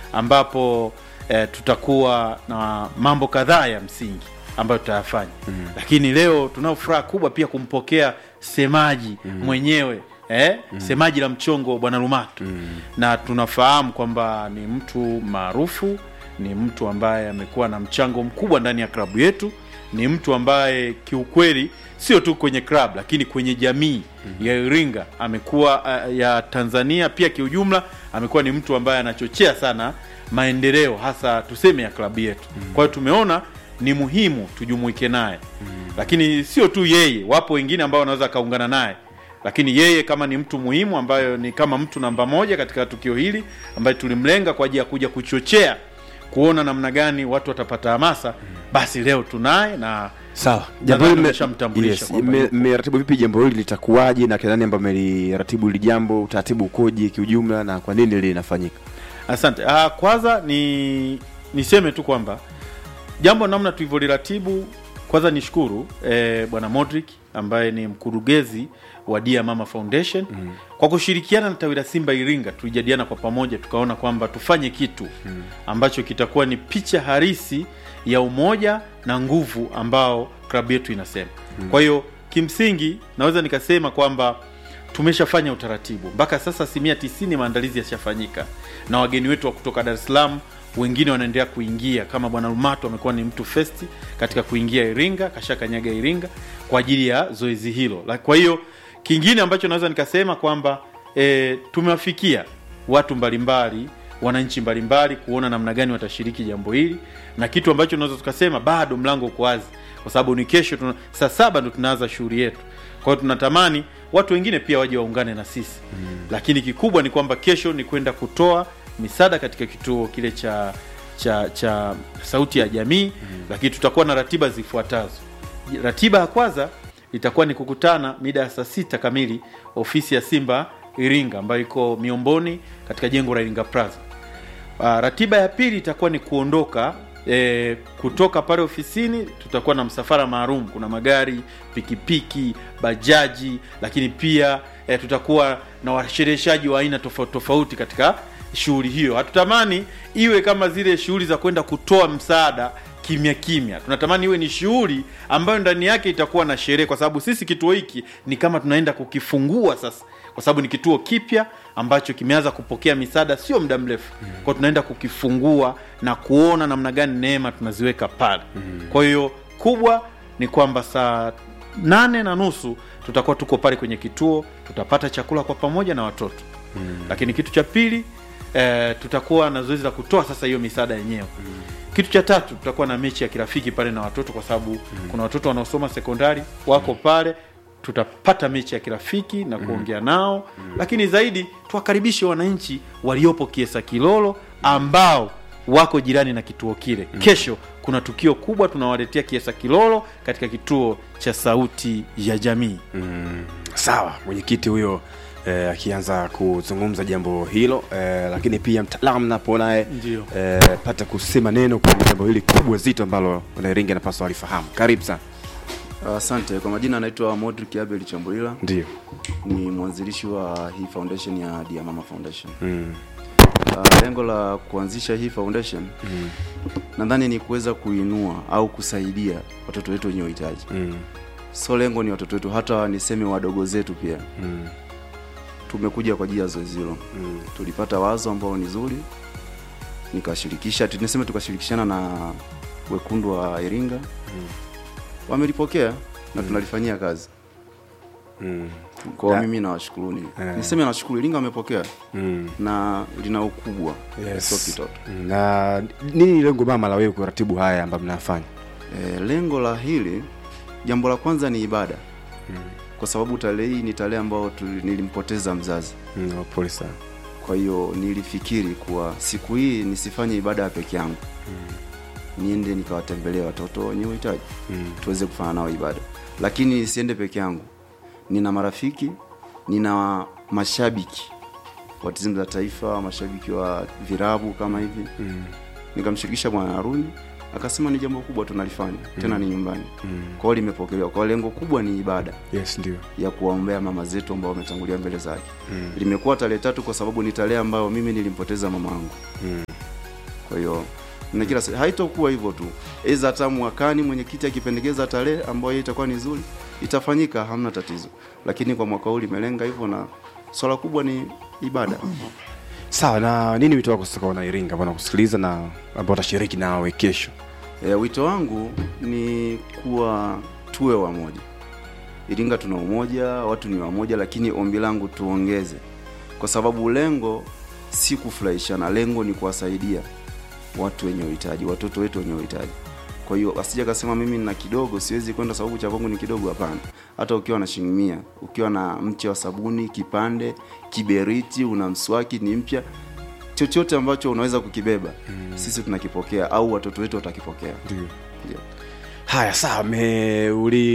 ambapo eh, tutakuwa na mambo kadhaa ya msingi ambayo tutayafanya mm. lakini leo tunao furaha kubwa pia kumpokea semaji mm. mwenyewe eh? mm. semaji la mchongo bwana Lumatu mm. na tunafahamu kwamba ni mtu maarufu ni mtu ambaye amekuwa na mchango mkubwa ndani ya klabu yetu ni mtu ambaye kiukweli sio tu kwenye club lakini kwenye jamii mm-hmm. ya Iringa amekuwa uh, ya Tanzania pia kiujumla amekuwa ni mtu ambaye anachochea sana maendeleo hasa tuseme ya klabu yetu mm-hmm. kwa hiyo tumeona ni muhimu tujumuike naye mm-hmm. lakini sio tu yeye wapo wengine ambao wanaweza kaungana naye lakini yeye kama ni mtu muhimu ambayo ni kama mtu namba moja katika tukio hili ambaye tulimlenga kwa ajili ya kuja kuchochea kuona namna gani watu watapata hamasa basi leo tunaye na sawa Nadhani hili mme- tumeshamtambulisha yes, kwamba mme- yupo. mmeratibu vipi jambo hili litakuwaje na kina nani ambao mmeliratibu hili jambo utaratibu ukoje kiujumla na kwa nini linafanyika asante ah, kwanza ni niseme tu kwamba jambo namna tulivyoliratibu kwanza nishukuru eh, bwana Modric ambaye ni mkurugenzi wa Dia Mama Foundation mm. kwa kushirikiana na tawi la Simba Iringa tulijadiliana kwa pamoja tukaona kwamba tufanye kitu mm. ambacho kitakuwa ni picha halisi ya umoja na nguvu ambao klabu yetu inasema mm. kwa hiyo kimsingi naweza nikasema kwamba tumeshafanya utaratibu mpaka sasa asilimia tisini maandalizi yashafanyika na wageni wetu wa kutoka Dar es Salaam wengine wanaendelea kuingia kama bwana Lumato amekuwa ni mtu festi katika kuingia Iringa kashakanyaga Iringa kwa ajili ya zoezi hilo La- kwa hiyo kingine ambacho naweza nikasema kwamba e, tumewafikia watu mbalimbali wananchi mbalimbali kuona namna gani watashiriki jambo hili na kitu ambacho tunaweza tukasema bado mlango uko wazi kwa sababu ni kesho tuna, saa saba ndo tunaanza shughuli yetu kwa hiyo tunatamani watu wengine pia waje waungane na sisi mm. lakini kikubwa ni kwamba kesho ni kwenda kutoa misaada katika kituo kile cha cha cha sauti ya jamii mm. lakini tutakuwa na ratiba zifuatazo ratiba ya kwanza itakuwa ni kukutana mida ya saa sita kamili ofisi ya simba iringa ambayo iko miomboni katika jengo la iringa plaza Uh, ratiba ya pili itakuwa ni kuondoka e, kutoka pale ofisini tutakuwa na msafara maalum kuna magari pikipiki bajaji lakini pia e, tutakuwa na washereheshaji wa aina tofauti tofauti katika shughuli hiyo hatutamani iwe kama zile shughuli za kwenda kutoa msaada kimya kimya tunatamani iwe ni shughuli ambayo ndani yake itakuwa na sherehe kwa sababu sisi kituo hiki ni kama tunaenda kukifungua sasa kwa sababu ni kituo kipya ambacho kimeanza kupokea misaada sio muda mrefu mm. kwao tunaenda kukifungua na kuona namna gani neema tunaziweka pale mm. kwa hiyo kubwa ni kwamba saa nane na nusu tutakuwa tuko pale kwenye kituo tutapata chakula kwa pamoja na watoto mm. lakini kitu cha pili eh, tutakuwa na zoezi la kutoa sasa hiyo misaada yenyewe mm. kitu cha tatu tutakuwa na mechi ya kirafiki pale na watoto kwa sababu mm. kuna watoto wanaosoma sekondari wako pale tutapata mechi ya kirafiki na kuongea nao mm. lakini zaidi tuwakaribishe wananchi waliopo kiesa kilolo ambao wako jirani na kituo kile mm. kesho kuna tukio kubwa tunawaletea kiesa kilolo katika kituo cha sauti ya jamii mm, sawa mwenyekiti huyo eh, akianza kuzungumza jambo hilo eh, lakini pia mtaalamu napo naye Ndio. eh, pata kusema neno kwenye jambo hili kubwa zito ambalo wanairingi anapaswa walifahamu karibu sana Asante. Kwa majina anaitwa Modric Abel Chambulila, ndio ni mwanzilishi wa hii foundation ya Dia Mama Foundation. mm, Uh, lengo la kuanzisha hii foundation mm, nadhani ni kuweza kuinua au kusaidia watoto wetu wenye uhitaji. mm, So lengo ni watoto wetu, hata niseme wadogo zetu pia. mm, Tumekuja kwa ajili ya zoezi hilo, mm, tulipata wazo ambao ni zuri, nikashirikisha, niseme tukashirikishana na wekundu wa Iringa, wamelipokea na tunalifanyia kazi. mm, Kwa Na- mimi nawashukuruni, Eh. niseme nawashukuru, Iringa wamepokea mm. na lina ukubwa Yes. sio kitoto. na nini lengo mama la wewe kuratibu haya ambayo mnafanya E, lengo la hili jambo la kwanza ni ibada kwa sababu tarehe hii ni tarehe ambayo tuli- nilimpoteza mzazi mm, oh, pole sana kwa hiyo nilifikiri kuwa siku hii nisifanye ibada ya peke yangu niende nikawatembelea watoto wenye uhitaji mm, tuweze kufanya nao ibada lakini nisiende peke yangu nina marafiki nina mashabiki wa timu za taifa mashabiki wa virabu kama hivi mm, nikamshirikisha bwana Haruni akasema ni jambo kubwa tunalifanya tena ni nyumbani mm. kwao limepokelewa kwa lengo kubwa ni ibada yes ndio ya kuwaombea mama zetu ambao wametangulia mbele zake mm, limekuwa tarehe tatu kwa sababu ni tarehe ambayo mimi nilimpoteza mama wangu mm, kwa hiyo na kila se- haitokuwa hivyo tu eza hata mwakani mwenyekiti akipendekeza tarehe ambayo hiyo itakuwa ni nzuri itafanyika hamna tatizo lakini kwa mwaka huu limelenga hivyo na swala kubwa ni ibada sawa na nini wito wako sasa kwa wana iringa ambao nakusikiliza na ambao watashiriki nawe kesho E, wito wangu ni kuwa tuwe wamoja. Iringa tuna umoja, watu ni wamoja, lakini ombi langu tuongeze, kwa sababu lengo si kufurahishana, lengo ni kuwasaidia watu wenye uhitaji, watoto wetu wenye uhitaji. Kwa hiyo asija kasema mimi nina kidogo, siwezi kwenda sababu cha kwangu ni kidogo. Hapana, hata ukiwa na shilingi mia, ukiwa na mche wa sabuni, kipande, kiberiti, una mswaki ni mpya, chochote ambacho unaweza kukibeba mm. sisi tunakipokea au watoto wetu watakipokea ndio Ndio. haya sawa me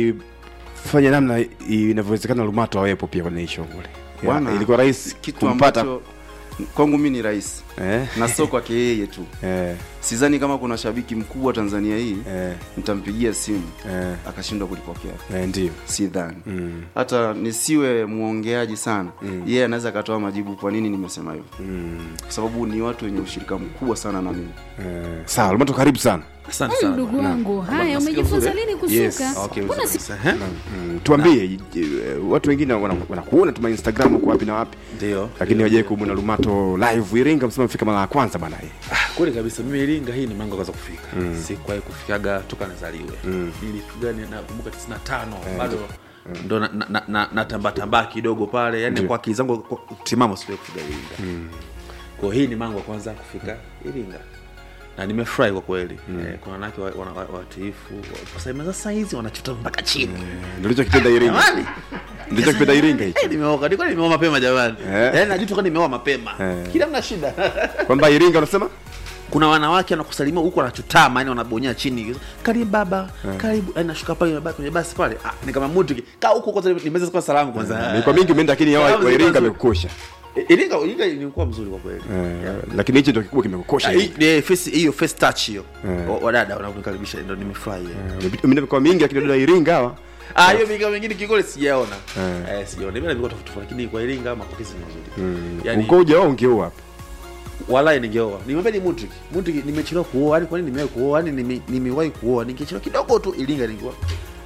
ulifanya namna inavyowezekana lumato awepo pia kwenye hii shughuli Ya, Bwana, ilikuwa rahisi kitu kumpata ambacho kwangu mi ni rahisi eh, na sio kwake yeye tu eh, sidhani kama kuna shabiki mkubwa tanzania hii eh, nitampigia simu eh, akashindwa kulipokea eh, ndio sidhani Mm. hata nisiwe mwongeaji sana yeye anaweza akatoa majibu kwa nini nimesema hivyo Mm. kwa sababu ni watu wenye ushirika mkubwa sana na mimi Eh, sawa lumato karibu sana asante Mm, sana ndugu bwana. wangu haya nasikia umejifunza vizuri? lini kusuka Yes. Okay, Mbona vizuri si- kabisa, eh? mm, tuambie eh, watu wengine wana- wanakuona tuma instagram uko wapi na wapi ndio lakini wajai kumwona lumato live iringa msema mfika mara ya kwanza bana hii Ah, kweli kabisa mimi iringa hii ni mlango kwanza kufika mm. sikuwahi kufikaga toka nazaliwe mm. nilifika ni- nakumbuka 95 bado ndo natambatambaa na, na, na natambatambaa kidogo pale yani Ndio. kwa akili zangu kwa- timamo siwai kufika iringa mm. kwa hii ni mango wa kwanza kufika iringa na nimefurahi kwa kweli eh, kuna wanawake wa- wana- wa- watiifu kusema sasa hizi wanachota mpaka chini ndichokipenda iringa jamani ndichokipenda iringa hicho Eh, nimeoka nilikuwa nimeoa mapema jamani Eh. yaani najuta kwa nimeoa mapema Eh. kila mna shida kwamba iringa unasema kuna wanawake wanakusalimia huku wanachutama yani wanabonyea chini karibu baba karibu yani nashuka pale nimebaki kwenye basi pale ah, ni kama mtu kaa huko kwanza nimeweza kwa salamu kwanza ni kwa mingi umeenda lakini hawa Salamu wa iringa zilikuwa amekukosha nzuri. Iringa Iringa ilikuwa mzuri kwa kweli Eh, lakini hichi ndio kikubwa kimekukosha Ah, Iringa. hii- eh, face- hiyo face touch hiyo Eh. Wa- wadada wanaonikaribisha ndo nimefurahi eh. Umepita- umeenda mikoa mingi lakini dada wa iringa hawa ah hiyo mingine mingine kikole sijaona Eh. eh sijaona mimi nilikuwa tofauti tofauti, lakini kwa Iringa mapokezi ni mazuri yani uko ujaoa ungeoa hapa walai ningeoa nimwambia ni Mudrik Mudrik nimechelewa kuoa yani kwa nini nimewahi kuoa yani nime- nimewahi kuoa ningechelewa kidogo tu Iringa ningekuwa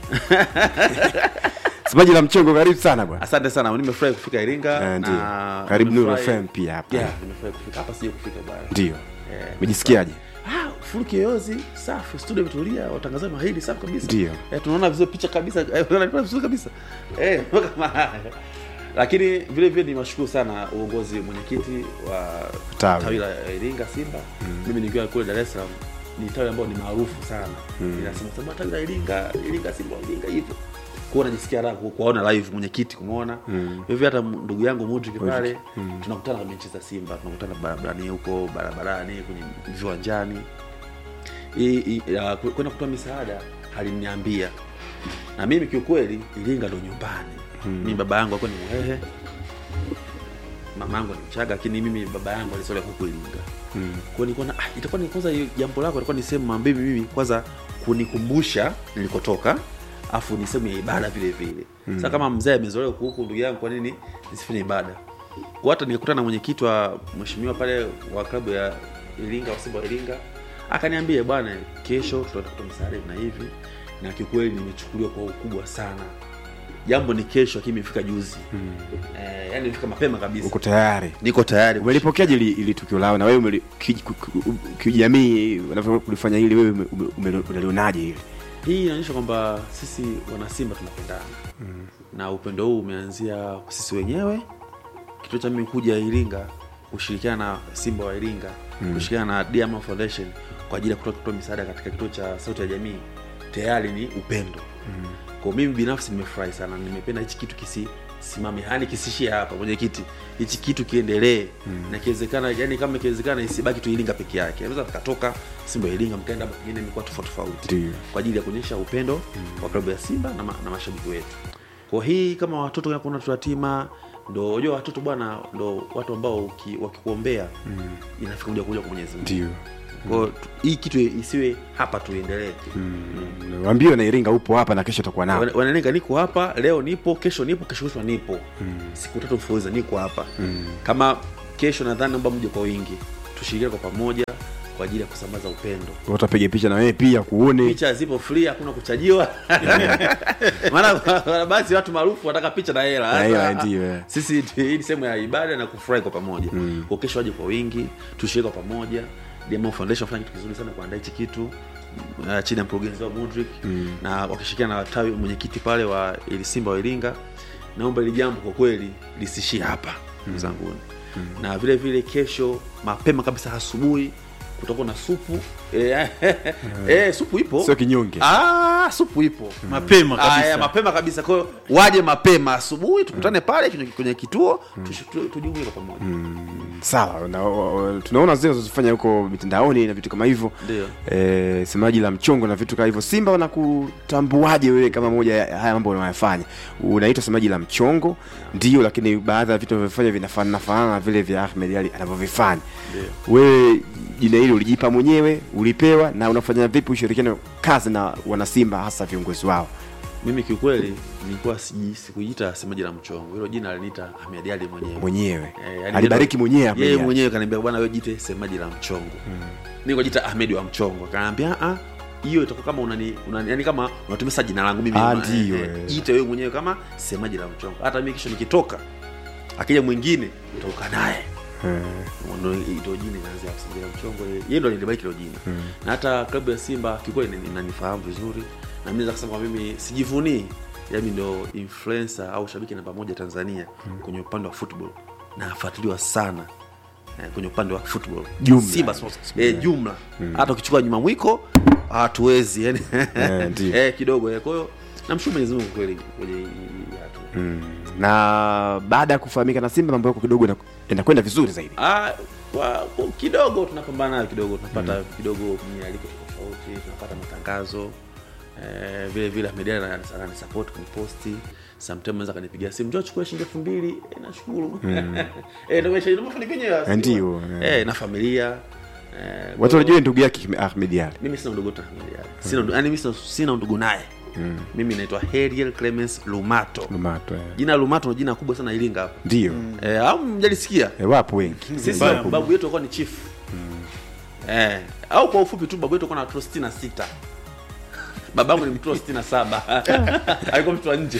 semaji la mchengo karibu sana bwana asante sana nimefurahi kufika iringa Eh, ndio. na Karibu Nuru nimefurahi- FM pia hapa. yeah, nimefurahi kufika hapa sija kufika bwana ndio Eh, umejisikiaje ah, full kiyoyozi safi studio imetulia watangazaji mahiri safi kabisa Ndio. eh, tunaona vizuri picha kabisa eh, tunaona vizuri kabisa eh, kama haya. lakini vile vile nimashukuru sana uongozi mwenyekiti wa Tawi. tawi la iringa simba mimi nikiwa kule dar es salaam ni tawi ambayo ni maarufu sana inasema sema tawi la iringa iringa simba iringa hivyo kuwa najisikia raha ku- kuwaona live mwenyekiti kumwona hivi hata m- ndugu yangu Mudrik pale tunakutana kwenye mechi za simba tunakutana barabarani huko barabarani kwenye viwanjani I- i- ya, ku- kwenda kutoa misaada haliniambia na mimi kiukweli iringa ndo nyumbani mimi baba yangu alikuwa ni mhehe mama yangu ni mchaga lakini mimi baba yangu alisolia huku iringa mm. kwa nilikuwa na ah, itakuwa ni kwanza hiyo jambo lako ilikuwa ni sehemu ambayo mimi kwanza kunikumbusha nilikotoka afu ni sehemu ya ibada vile vile mm. sasa kama mzee amezoea huku huku ndugu yangu kwa nini nisifanye ibada kwa hata nilikutana na mwenyekiti wa mheshimiwa pale wa klabu ya iringa wa simba wa iringa akaniambia bwana kesho tutaenda kutoa msaada hivi na hivi na kiukweli nimechukuliwa kwa ukubwa sana jambo ni kesho lakini imefika juzi mm. eh, yani imefika mapema kabisa uko tayari niko tayari umelipokeaje ili, ili tukio lao na wewe umeli- ki- ku- ku- kijamii kulifanya hili wewe ume- ume- ume- unalionaje hili hii inaonyesha kwamba sisi wanasimba tunapendana mm. na upendo huu umeanzia sisi wenyewe kituo cha mimi kuja iringa kushirikiana na simba wa iringa mm. kushirikiana na Diamond foundation kwa ajili ya kutoa kutoa misaada katika kituo cha sauti ya jamii tayari ni upendo mm. kwa mimi binafsi nimefurahi sana nimependa hichi kitu kisisimame hali kisishie hapa mwenyekiti hichi kitu kiendelee mm. na kiwezekana yani kama ikiwezekana isibaki tu iringa peke yake naweza tukatoka simba ya iringa mkaenda hapa pengine mikoa tofauti tofauti Ndio. kwa ajili ya kuonyesha upendo mm. wa klabu ya simba na, ma, na mashabiki wetu kwa hii kama watoto kama kuna watoto yatima ndo unajua watoto bwana ndo watu ambao uki- wakikuombea mm. inafika moja kwa moja kwa mwenyezi mungu ndio kwao tu- hii kitu isiwe hapa tuendelee waambie na iringa upo hapa na kesho utakuwa nao Wana- wanalenga niko hapa leo nipo kesho nipo kesho kutwa nipo siku tatu mfululizo niko hapa kama kesho nadhani naomba mje kwa wingi tushirikiane kwa pamoja kwa ajili ya kusambaza upendo utapiga picha na wewe pia kuone picha zipo free hakuna kuchajiwa maana maana basi watu maarufu wanataka picha na hela Na hela, Sasa, ndio, eh. sisi hii ni sehemu ya ibada na kufurahi kwa pamoja kwa kesho waje kwa wingi tushiriki kwa pamoja Diamond Foundation wafanya kitu kizuri sana kuandaa hichi kitu uh, chini ya mkurugenzi wa Mudrik na wakishirikiana na tawi mwenyekiti pale wa ili Simba wa Iringa naomba ili jambo kwa kweli lisishie hapa ndugu zangu na vile vile kesho mapema kabisa asubuhi kutakuwa na supu eh, eh, supu ipo sio kinyonge Ah, supu ipo mapema kabisa. Aya, mapema kabisa kwa hiyo waje mapema asubuhi tukutane pale kwenye, kwenye kituo tush- tu- tujumuike kwa pamoja sawa na, wa- wa- tunaona zile zinazofanya huko mitandaoni na vitu kama hivyo Ndio. e, semaji la mchongo na vitu kama hivyo simba wanakutambuaje wewe kama moja ya haya mambo unayofanya unaitwa semaji la mchongo ndio lakini baadhi ya vitu unavyofanya vinafanana fanana na vile vya ahmed ali anavyovifanya wewe jina hili ulijipa mwenyewe ulipewa na unafanya vipi ushirikiano kazi na wanasimba hasa viongozi wao mimi kiukweli nilikuwa siji- sikujiita semaji la mchongo hilo jina aliniita Ahmed Ali mwenyewe mwenyewe Eh, yani alibariki ndio- mwenyewe Ahmed yeye Ali. mwenyewe kaniambia bwana wewe jite semaji la mchongo mm. nikajiita Ahmed wa mchongo akaniambia ah hiyo itakuwa kama unani, unani yani kama unatumia sasa jina langu mimi Ah, una- ndio, eh, eh. jite wewe mwenyewe kama semaji la mchongo hata mimi kisha nikitoka akija mwingine utauka naye ndo ito jina inaanzia kusingia mchongo yeye- yeye ndo alinibariki hilo jina na hata klabu ya simba kikweli inani- inanifahamu vizuri na mimi naweza kusema kwamba mimi sijivunii yami ndo influencer au shabiki namba moja tanzania kwenye upande wa football na afuatiliwa sana eh, kwenye upande wa football Jumla. simba sports eh, jumla hata ukichukua nyuma mwiko hatuwezi yani Eh, ndio. eh, kidogo eh, kwa hiyo namshukuru mwenyezi mungu kweli kwenye hii- hii hatua mm. na baada ya kufahamika na simba mambo yako kidogo ina- inakwenda vizuri zaidi Ah, kwa, kwa kidogo tunapambana nayo kidogo tunapata kidogo mialiko tofauti tunapata matangazo eh, vile vile Ahmed Ali ana- ananisupport kwenye posti sometimes anaweza kanipigia simu njoo chukua shilingi elfu mbili eh, nashukuru eh, ndio maisha ndio mafanikio yenyewe Ndio, eh, na familia eh, watu wanajua ndugu yake Ahmed Ali mimi sina ndugu tena Ahmed Ali sina ndu- yaani mimi sina, sina ndugu naye mimi naitwa Heriel Clemens Lumato Lumato eh. jina Lumato ni jina kubwa sana Iringa hapa ndio eh, au mjalisikia eh, wapo wengi sisi Wapo. babu yetu alikuwa ni chief eh, au kwa ufupi tu babu yetu alikuwa na watoto sitini na sita babangu ni mtoto sitini na saba alikuwa mtu wa nje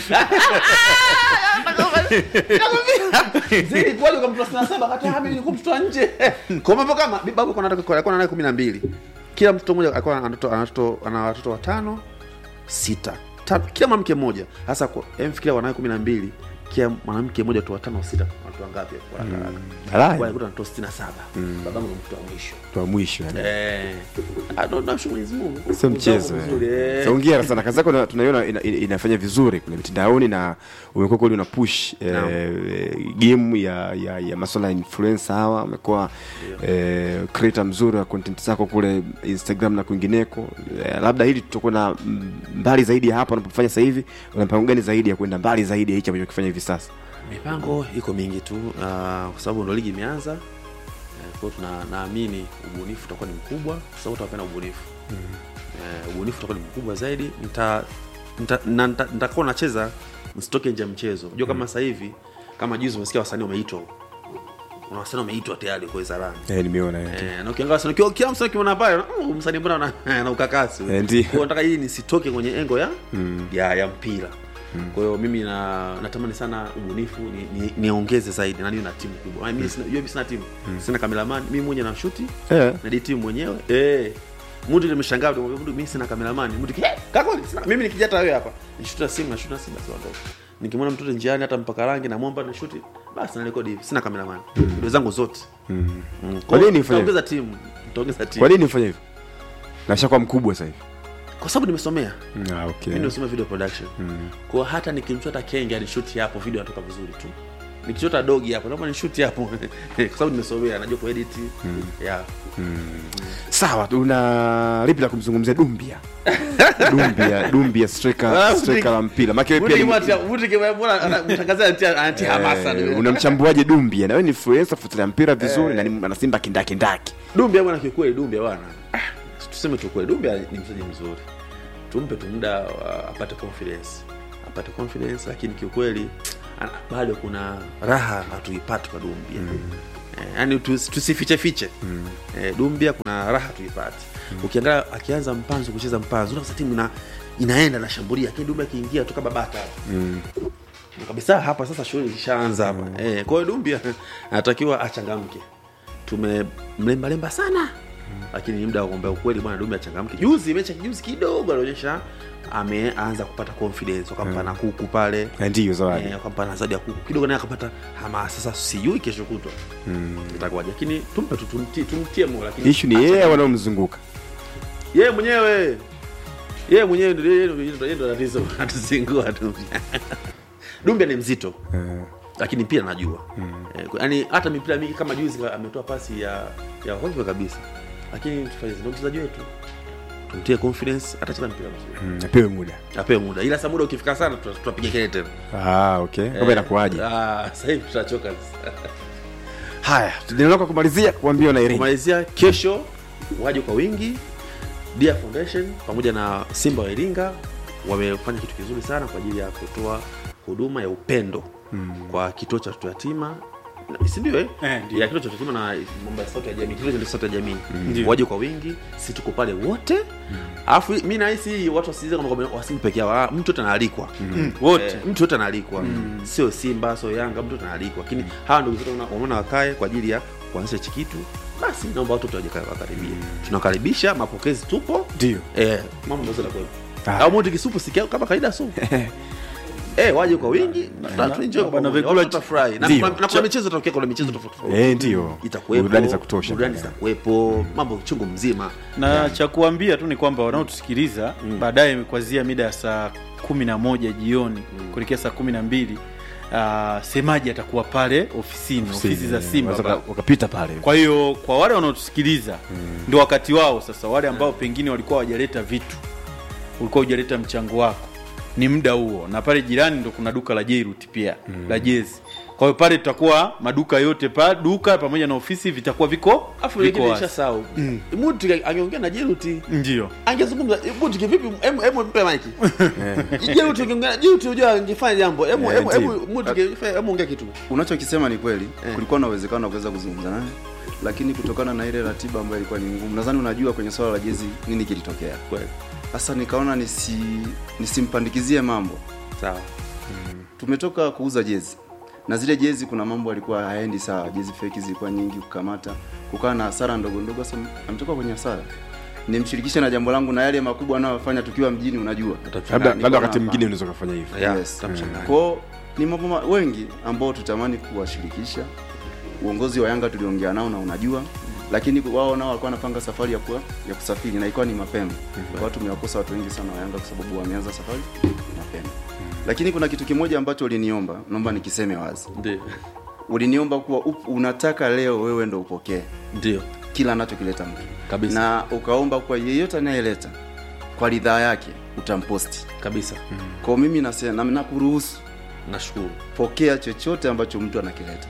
Zidi kuwaje kwa mtoto sitini na saba kati mimi nilikuwa mtoto wa nje kwa mambo kama babu alikuwa anataka alikuwa naye kumi na mbili kila mtoto mmoja alikuwa ana watoto- ana watoto ana watoto watano sita tano kila mwanamke mmoja hasa kwa emfikiria wanawe kumi na mbili kila mwanamke mmoja tu watano sita watu wangapi kwa haraka haraka Halali. walikuta na tosti na saba babangu ndo mtoto wa mwisho Mtu wa mwisho yani. Eh, ah, ndo- namshukuru Mwenyezi Mungu sio mchezo Uzao eh. mzuri, eh. So, hongera sana kazi yako na- tunaiona ina, ina, inafanya vizuri kule mitandaoni na umekuwa kweli una push eh, Naam. eh, game ya ya, ya masuala ya influencer hawa umekuwa eh, creator mzuri wa content zako kule Instagram na kwingineko eh, labda hili tutakuwa na mm, mbali zaidi ya hapa unapofanya sasa hivi una mpango gani zaidi ya kwenda mbali zaidi ya hichi ambacho kifanya hivi sasa mipango iko mingi tu uh, kwa sababu ndo ligi imeanza uh, kwao tuna naamini ubunifu utakuwa ni mkubwa kwa sababu tunapenda ubunifu uh, ubunifu utakuwa ni mkubwa zaidi nita nita- na- nita- nitakuwa nacheza msitoke nje ya mchezo unajua kama sasa hivi kama juzi umesikia wasanii wameitwa kuna wasanii wameitwa tayari kwa wizarani eh, nimeona eh. Eh, na ukiangalia sana kila kila msanii ukiona pale mm, msanii mbona na, na ukakasi Eh, ndio. kwa hiyo nataka hii nisitoke kwenye engo ya ya, ya mpira kwa hiyo mimi na, natamani sana ubunifu niongeze ni, niongeze zaidi na niwe na timu kubwa Ah, mimi sina, mimi sina timu sina kameraman mimi mwenyewe na shuti Eh. na di timu mwenyewe eh mtu nimeshangaa mtu mtu mimi sina kameraman mtu ki- eh, kaka kweli sina mimi nikija hata wewe hapa nishuta simu na shuta simu basi ondoka nikimwona mtoto njiani hata mpaka rangi namwomba na shuti basi na rekodi hivi sina kameraman video zangu zote mm. Kwa nini ufanye nitaongeza timu nitaongeza timu kwa nini ufanye hivyo nashakuwa mkubwa sasa hivi kwa sababu nimesomea ah, okay. mimi nimesomea video production kwa hata nikimchota kenge anishuti hapo video inatoka vizuri tu nikichota dogi hapo naomba nishuti hapo kwa sababu nimesomea najua kuedit yeah sawa tuna lipi la kumzungumzia dumbia dumbia dumbia striker Ah, striker la mpira Maana wewe Mtu pia ni- kimwatia- mtu kimwona ana- mtangazaji anatia- anatia hamasa Eh, unamchambuaje dumbia na wewe ni influencer fuatilia mpira vizuri na ni anasimba kindakindaki dumbia bwana kiukweli dumbia bwana ah, tuseme tu kweli dumbia ni mchezaji mzuri tumpe tu muda uh, apate confidence apate confidence lakini kiukweli ana- bado kuna raha hatuipati kwa dumbia eh, yani tus, tusifiche fiche mm. eh, dumbia kuna raha tuipate mm. ukiangalia akianza mpanzo kucheza mpanzo unakuta timu ina, inaenda nashambulia lakini dumbia akiingia tu kama bata Mm. Na kabisa hapa sasa shughuli ishaanza hapa mm. eh, kwa hiyo dumbia anatakiwa achangamke tumemlembalemba sana mm. lakini ni muda wa kuombea ukweli bwana dumbia achangamke juzi mechi ya juzi kidogo alionyesha ameanza kupata confidence wakampa na kuku pale Na ndiyo zawadi Eh, wakampa na zawadi ya kuku kidogo naye akapata hamasa sasa sijui kesho kutwa itakuwaje lakini tumpe tu tumtie, tumtie moyo lakini ishu ni yeye wanaomzunguka yeye mwenyewe yeye mwenyewe ndio yeye ndio- yeye ndio tatizo atuzingua tu Dumbia ni mzito Eh, lakini pia najua Eh, kwa- yaani hata mipira mingi kama juzi ka- ametoa pasi ya ya hovyo kabisa lakini tufanye ndio mchezaji wetu tumtie confidence atacheza mpira mzuri mm, apewe muda apewe muda ila saa muda ukifika sana tuta- tutapiga kelele tena ah, okay kama inakuwaje Ah, sasa hivi tutachoka sasa. haya neno kwa kumalizia kuambia na Iringa kumalizia kesho waje kwa wingi Dia Foundation pamoja na Simba wa Iringa wamefanya kitu kizuri sana kwa ajili ya kutoa huduma ya upendo mm. kwa kituo cha watoto yatima Na- si ndio eh? Eh, ndio. ya kituo cha watoto yatima na mambo ya sauti ya jamii kituo cha sauti ya jamii Ndio. waje kwa wingi si tuko pale wote alafu mi nahisi hii watu wasiize kama kwamba wasimu peke yao Ah, mtu yote anaalikwa wote Eh, mtu yote anaalikwa sio simba sio yanga mtu yote anaalikwa lakini hawa ndugu zetu wana- wameona wakae kwa ajili ya kuanzisha hichi kitu basi naomba watu waje wakaribia tunakaribisha mapokezi tupo ndio eh, mambo mazuri yanakuwepo. Ah. au moto kisupu sikia kama kawaida supu eh, waje kwa wingi na tuenjoy na- kwa na pamoja. vyakula Watu watafurahi. na Ndio. kuna- na kuna michezo tokea kuna michezo tofauti tofauti eh ndio itakuwepo burudani za kutosha burudani zitakuwepo mambo chungu mzima na cha kuambia tu ni kwamba wanaotusikiliza baadaye kuanzia mida ya saa kumi na moja jioni kuelekea saa kumi na mbili uh, semaji atakuwa pale ofisini ofisi za simba Wanaweza pale. waka- wakapita pale kwa hiyo kwa wale wanaotusikiliza ndio wakati wao sasa wale ambao pengine walikuwa hawajaleta vitu ulikuwa hujaleta mchango wako ni muda huo na pale jirani ndo kuna duka la Jairut pia la jezi kwa hiyo pale tutakuwa maduka yote pa duka pamoja na ofisi vitakuwa viko afu viko wengine wazi. nishasahau mutu angeongea na jeruti ndio angezungumza mutu kivipi Emu- emu mpe maiki jeruti angeongea jeruti unajua angefanya jambo emu Eh, emu ndio. emu mutu kifanya- emu ongea kitu unachokisema ni kweli Eh. kulikuwa na uwezekano wa kuweza kuzungumza naye lakini kutokana na ile ratiba ambayo ilikuwa ni ngumu nadhani unajua kwenye swala la jezi nini kilitokea kweli sasa nikaona nisi nisimpandikizie mambo sawa tumetoka kuuza jezi na zile jezi kuna mambo alikuwa haendi sawa jezi feki zilikuwa nyingi kukamata kukawa na hasara ndogo ndogo sasa ametoka kwenye hasara nimshirikishe na jambo langu na yale makubwa anayofanya tukiwa mjini unajua labda Na labda nikaona wakati hapana. mwingine unaweza kufanya hivyo Yeah, Yes. tutamchanganya. kwao ni mambo ma- wengi ambao tutamani kuwashirikisha uongozi wa yanga tuliongea nao na unajua lakini wao nao walikuwa wanapanga safari ya kuwa, ya kusafiri na ilikuwa ni mapema kwa hiyo tumewakosa watu wengi sana wa yanga kwa sababu wameanza safari mapema lakini kuna kitu kimoja ambacho uliniomba naomba nikiseme wazi ndio uliniomba kuwa up, unataka leo wewe ndo upokee ndio kila anachokileta mtu Kabisa. na ukaomba kwa yeyote anayeleta kwa ridhaa yake utamposti kabisa kwao mimi nase- na- nakuruhusu nashukuru pokea chochote ambacho mtu anakileta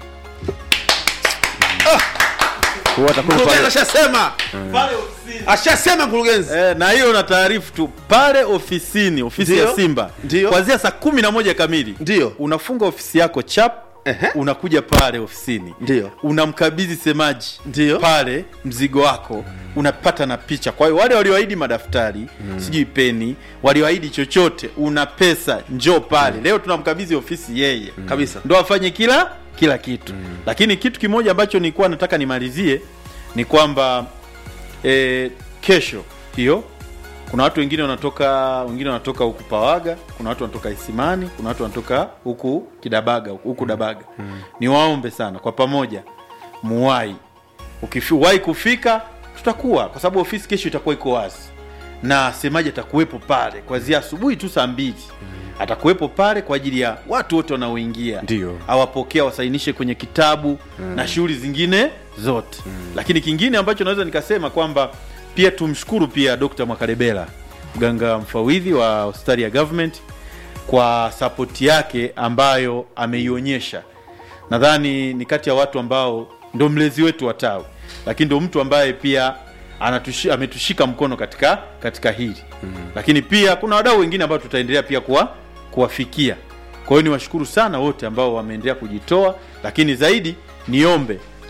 Kwa hiyo atakuwa mkurugenzi pale ashasema ashasema mkurugenzi Eh, na hiyo na taarifu tu pale ofisini ofisi Ndio. ya Simba Ndio. kuanzia saa kumi na moja kamili Ndio. unafunga ofisi yako chap Ehe. unakuja pale ofisini Ndio. unamkabidhi semaji Ndio. pale mzigo wako unapata na picha kwa hiyo wale walioahidi madaftari sijui peni walioahidi chochote una pesa njoo pale leo tunamkabidhi ofisi yeye Kabisa. ndo afanye kila kila kitu lakini kitu kimoja ambacho nilikuwa nataka nimalizie ni kwamba e, kesho hiyo kuna watu wengine wanatoka wengine wanatoka huku pawaga kuna watu wanatoka isimani kuna watu wanatoka huku kidabaga huku huku dabaga niwaombe sana kwa pamoja muwai ukiwahi kufika tutakuwa kwa sababu ofisi kesho itakuwa iko wazi na semaji atakuwepo pale kuanzia asubuhi tu saa mbili atakuwepo pale kwa ajili ya watu wote wanaoingia Ndio. awapokea wasainishe kwenye kitabu na shughuli zingine zote lakini kingine ambacho naweza nikasema kwamba pia tumshukuru pia Dr. Mwakarebela mganga mfawidhi wa hospitali ya government kwa sapoti yake ambayo ameionyesha nadhani ni kati ya watu ambao ndo mlezi wetu wa tawi lakini ndo mtu ambaye pia anatushi, ametushika mkono katika katika hili lakini pia kuna wadau wengine ambao tutaendelea pia kuwa, kuwafikia kwa hiyo niwashukuru sana wote ambao wameendelea kujitoa lakini zaidi niombe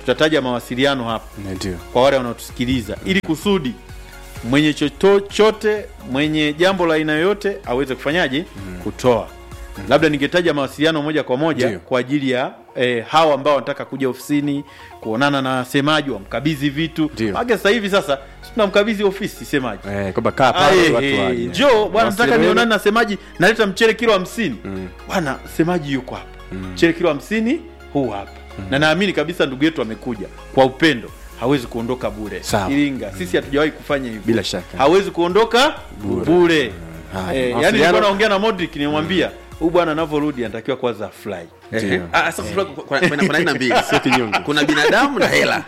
tutataja mawasiliano hapa ndio kwa wale wanaotusikiliza ili kusudi mwenye chochote mwenye jambo la aina yoyote aweze kufanyaje kutoa labda ningetaja mawasiliano moja kwa moja Ndio. kwa ajili ya eh, hawa ambao wanataka kuja ofisini kuonana na semaji wamkabidhi vitu Ndio. maake sasa hivi sasa si tunamkabidhi ofisi semaji eh, kwamba kaa pale Aye, watu eh, waje. njoo bwana nataka Mawasiliano nionane na semaji naleta mchele kilo hamsini bwana semaji yuko hapa mchele kilo hamsini huu hapa na naamini kabisa ndugu yetu amekuja kwa upendo hawezi kuondoka bure Sawa. iringa sisi hatujawahi kufanya hivyo Bila shaka. hawezi kuondoka bure, Haya, Eh, yani mawasiliano- nilikuwa naongea na Modric nimwambia huyu bwana anavyorudi anatakiwa kwanza fly Ndio. Ah, sasa kuna- kuna kuna- kuna aina mbili kinyonge. kuna binadamu na hela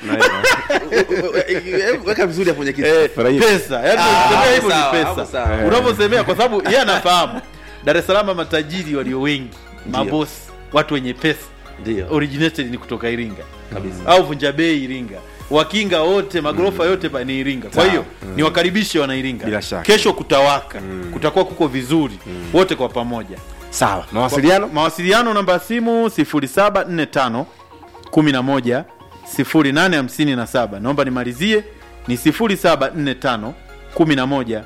weka vizuri hapo mwenyekiti Furahia. pesa yani Ah, unasemea hivyo sawa, ni hapo pesa sawa. unavyosemea kwa sababu yeye anafahamu Dar es Salaam matajiri walio wengi mabosi watu wenye pesa ndio originated ni kutoka Iringa kabisa au Vunja Bei Iringa wakinga wote magorofa yote pa- ni Iringa kwa hiyo ni wakaribishe wana Iringa Bila shaka. kesho kutawaka kutakuwa kuko vizuri wote kwa pamoja sawa mawasiliano mawasiliano namba ya simu 0745 11 0857 naomba nimalizie ni 0745 11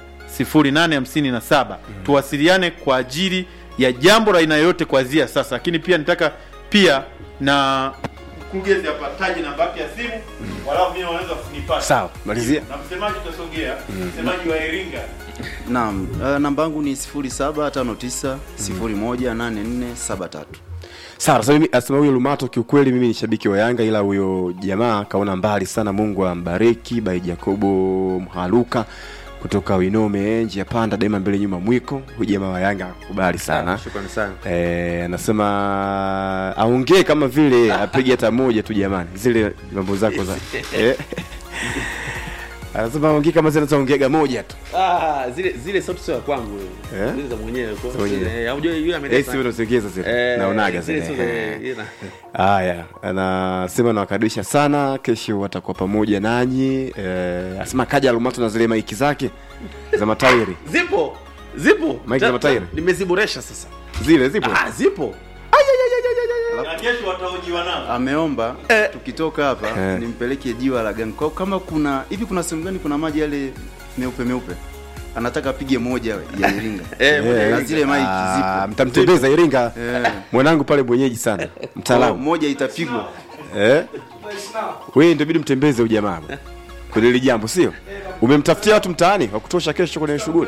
0857 tuwasiliane kwa ajili ya jambo la aina yoyote kuanzia sasa lakini pia nitaka pia na mkurugenzi hapa taji namba yake ya simu walau mimi wanaweza kunipata sawa malizia na msemaji utasogea msemaji wa Iringa Naam, uh, namba yangu ni 0759 018473. sawa sasa mimi asema huyo lumato kiukweli mimi ni shabiki wa yanga ila huyo jamaa kaona mbali sana mungu ambariki bai jacobo mhaluka kutoka winome njia panda daima mbele nyuma mwiko huyu jamaa wa yanga akubali sana shukrani sana Eh, anasema aongee kama vile apige hata moja tu jamani zile mambo zako za eh. anasema aongee kama zile anaongeaga moja tu Ah, zile zile sauti sio ya kwangu Eh? zile za mwenyewe kwa Za mwenyewe. eh unajua yule Eh, ameleta sio unazongeza zile Eh, naonaga zile zile sio za- Eh. ile na- haya anasema nawakaribisha sana kesho watakuwa pamoja nanyi eh, asema kaja alumato na zile maiki zake za matairi zipo zipo Mike za Ta- matairi? ta- nimeziboresha sasa zile zipo ah zipo na kesho watahojiwa nao Ameomba tukitoka hapa Eh. nimpeleke jiwa la gani. Kwa kama kuna hivi kuna sehemu gani kuna maji yale meupe meupe. Anataka apige moja ya Iringa. eh Eh, na zile maiki ah, zipo. mtamtembeza iringa Eh. mwanangu pale mwenyeji sana Kwa mtaalamu moja itapigwa. eh? wewe ndio bidi mtembeze ujamaa kwenye hili jambo sio umemtafutia watu mtaani wa kutosha kesho kwenye shughuli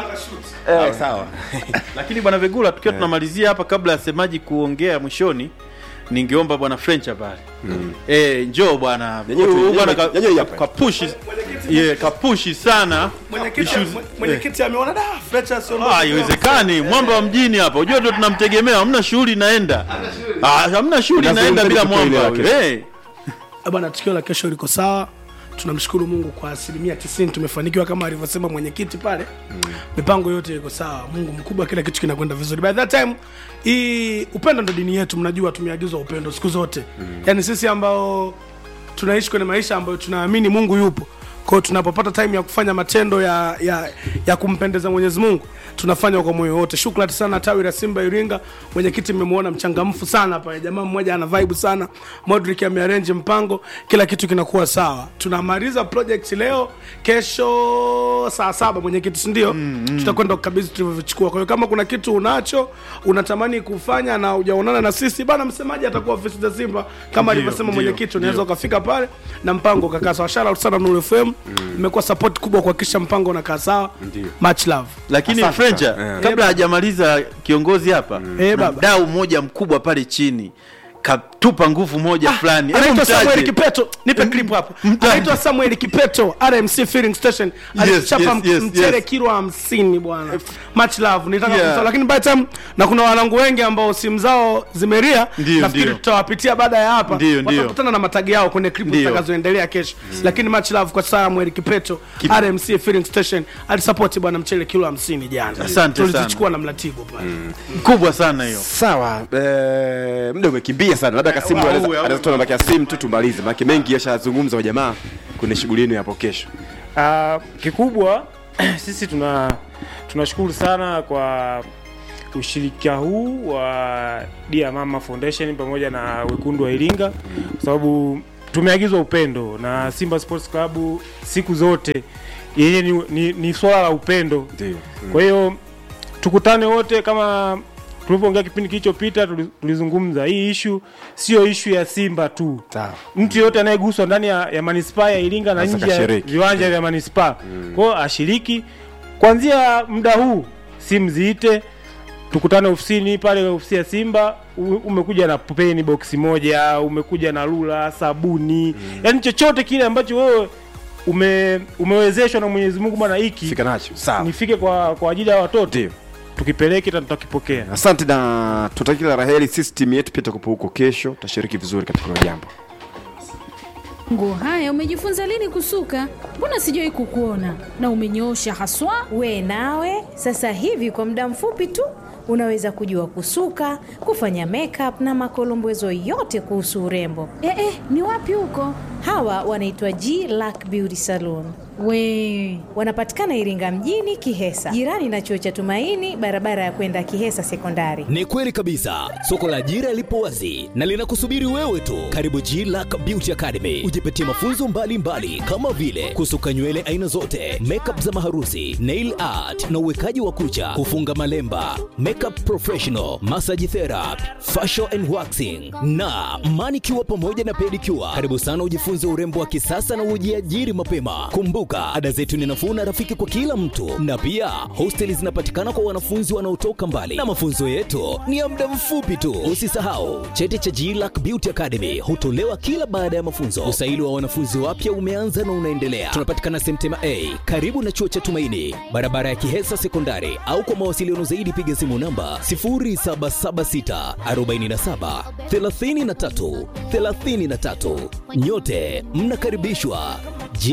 eh, sawa lakini bwana Vegula tukiwa tunamalizia hapa kabla ya semaji kuongea mwishoni ningeomba bwana French pale eh njoo bwana Yenyewe tu- Huyu bwana yenyewe- ka- yenyewe hapa. kapushi yeah, kapushi sana Mwenyekiti issues- mwe- mwenyekiti ameona da Fletcher sio Ah, haiwezekani mwamba wa mjini hapa unajua ndio tunamtegemea hamna shughuli inaenda ah hamna shughuli Na inaenda sehemu bila zetu tutoe mwamba ile huyu. eh bwana, tukio la kesho liko sawa. Tunamshukuru Mungu kwa asilimia 90 tumefanikiwa kama alivyosema mwenyekiti pale. Mipango yote iko sawa, Mungu mkubwa, kila kitu kinakwenda vizuri. By that time hii upendo ndo dini yetu, mnajua tumeagizwa upendo siku zote. Yaani sisi ambao tunaishi kwenye maisha ambayo tunaamini Mungu yupo. Kwa hiyo tunapopata time ya kufanya matendo ya, ya, ya kumpendeza Mwenyezi Mungu tunafanya kwa moyo wote. Shukrani sana tawi la Simba Iringa, mwenyekiti mmemwona mchangamfu sana pale, jamaa mmoja ana vibe sana. Modric amearrange mpango, kila kitu kinakuwa sawa. Tunamaliza project leo, kesho saa saba mwenyekiti, si ndio? Tutakwenda kukabidhi tulivyovichukua. Kwa hiyo kama kuna kitu unacho unatamani kufanya na hujaonana na sisi bana, msemaji atakuwa ofisi za Simba kama alivyosema ndio, mwenyekiti, unaweza ndio. ukafika pale na mpango ukakaa sawa. Shout out sana Nuru FM, imekuwa support kubwa kuhakikisha mpango unakaa sawa. Much love. lakini Asante Frencha sana. kabla hajamaliza kiongozi hapa Eh, na baba. mdau mmoja mkubwa pale chini katupa nguvu moja fulani Hebu anaitwa mtaje. Samuel Kipeto, nipe clip hapo. Mtaje. Anaitwa Samuel Kipeto, RMC filling station. Yes, Alichapa yes, yes, mchele yes. kilo 50 bwana. Much love. Nitaka Yeah. kumsahau lakini by time na kuna wanangu wengi ambao simu zao zimeria, Ndio, nafikiri ndio. tutawapitia baada ya hapa. Ndio, ndio. Watakutana na matagi yao kwenye clip Ndio. zitakazoendelea kesho. Lakini much love kwa Samuel Kipeto, RMC filling station. Alisupport bwana mchele kilo 50 jana. Asante sana. Tulizichukua na mlatibu pale. kubwa sana hiyo sawa eh, muda umekimbia sana labda kasimu Wow, anaweza wow. anaweza toa namba yake ya simu tu tumalize maana mengi yashazungumza wa jamaa kwenye shughuli yenu hapo kesho Uh, kikubwa sisi tuna tunashukuru sana kwa ushirika huu wa Dear Mama Foundation pamoja na Wekundu wa Iringa kwa sababu tumeagizwa upendo na Simba Sports Club siku zote yenye ni, ni, ni swala la upendo Ndio. kwa hiyo tukutane wote kama tulivyoongea kipindi kilichopita tuli- tulizungumza hii ishu sio ishu ya simba tu Sawa. mtu yeyote anayeguswa ndani ya, ya manispaa ya iringa na Sasa nje ya kashiriki. viwanja vya manispaa kwa hiyo ashiriki kuanzia muda huu simu ziite tukutane ofisini pale ofisi ya simba u- umekuja na peni boksi moja umekuja na lula sabuni yani chochote kile ambacho wewe ume, umewezeshwa na mwenyezi mungu bwana hiki fika nacho sawa nifike kwa kwa ajili ya watoto ndio tukipeleke na tutakipokea asante na tutaki kila raheli sisi timu yetu pia tukupo huko kesho tashiriki vizuri katika hilo jambo Nguo haya umejifunza lini kusuka? Mbona sijawahi kukuona na umenyoosha haswa. We nawe sasa hivi kwa muda mfupi tu unaweza kujua kusuka, kufanya makeup na makolombezo yote kuhusu urembo. Eh, eh, ni wapi huko? Hawa wanaitwa G Lack Beauty Salon. We Wanapatikana Iringa mjini Kihesa, jirani na chuo cha Tumaini, barabara ya kwenda Kihesa Sekondari. Ni kweli kabisa, soko la ajira lipo wazi na linakusubiri wewe tu. Karibu G Lack Beauty Academy, ujipatie mafunzo mbalimbali mbali, kama vile kusuka nywele aina zote, makeup za maharusi, nail art na uwekaji wa kucha, kufunga malemba, makeup professional, massage therapy, facial and waxing na manicure pamoja na pedicure. Karibu sana ujifunze urembo wa kisasa na ujiajiri mapema. Kumbuka, ada zetu ni nafuu na rafiki kwa kila mtu, na pia hosteli zinapatikana kwa wanafunzi wanaotoka mbali, na mafunzo yetu ni ya muda mfupi tu. Usisahau cheti cha GLAC Beauty Academy hutolewa kila baada ya mafunzo. Usaili wa wanafunzi wapya umeanza na unaendelea. Tunapatikana Semtema A karibu na chuo cha Tumaini, barabara ya Kihesa Sekondari, au kwa mawasiliano zaidi piga simu namba 0776 47 33 33. Nyote mnakaribishwa